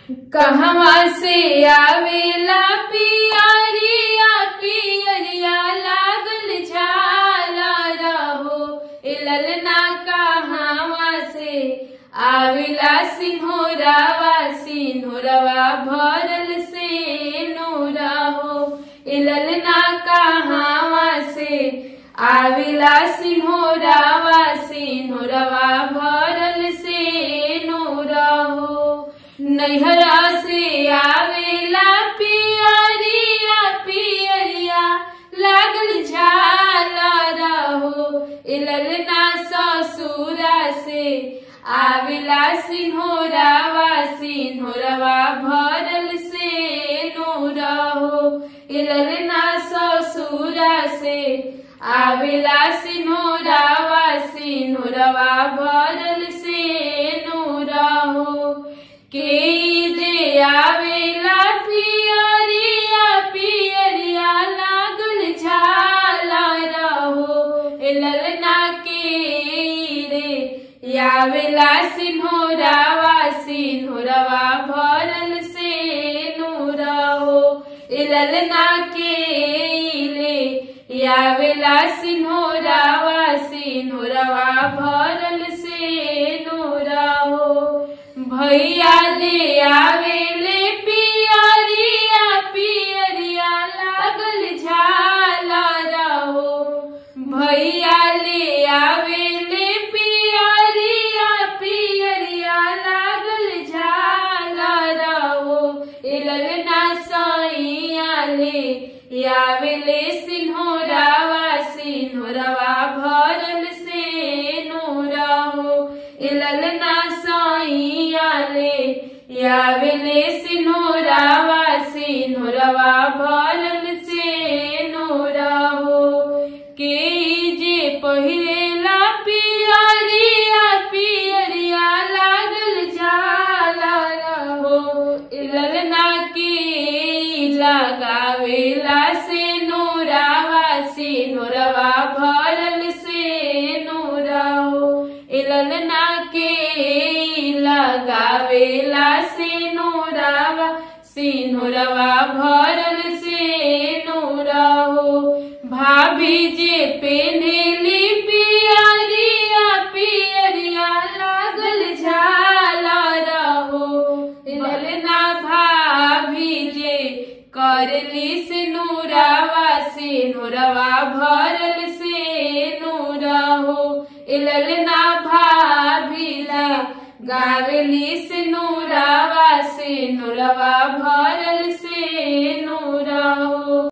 कहवा से आवेला पियरिया पियरिया लागल झाला रहो ए ललना कहवा से आवेला सिंहोरावा सिंहोरवा भरल से नोरा हो ए ललना कहवा से आवेला सिंहोरावा सिंहोरवा भरल से नोरा हो नैहरा से आवेला पियरिया पियरिया लागल झाला रहो ए ललना ससुरा से आवेला सिंहोरावा सिंहोरवा भरल से नोरा हो ए ललना ससुरा से आवेला सिंहोरावा सिंहोरवा भरल से नोरा हो के दे आवेला पियरिया पियरिया लागल झाला रहो ए ललना के रे आवेला सिंहोरावा सिंहोरवा भरल से नूरा हो ए ललना के ले आवेला सिंहोरावा सिंहोरवा भरल से नूरा हो भैया दे आवेले पियरिया पियरिया लागल झाला रहो भैया ले आवेले पियरिया पियरिया लागल झाला रहो ए ललना सैया ले आवेले सिंहोरावा सिंहोरवा भरल से नोरा हो ए ललना सैया ले आवेले सिंहोरावा सिंहोरवा भरल से नोरा हो के जे पहिरेला पियरिया पियरिया लागल जाला रहो ए ललना के लगावेला से नोरावा से नोरवा भरल से नोरा हो ए ललना के लगावेला से नोरावा सिंहोरवा भरल से नोरा हो भाभी जे पेनेली पियरिया पियरिया लागल झाला रहो ललना भाभी जे करली से नूरावा से नूरवा भरल से नूरा हो ए ललना भाभीला गावेली से नूरावा से नूरवा भरल से नू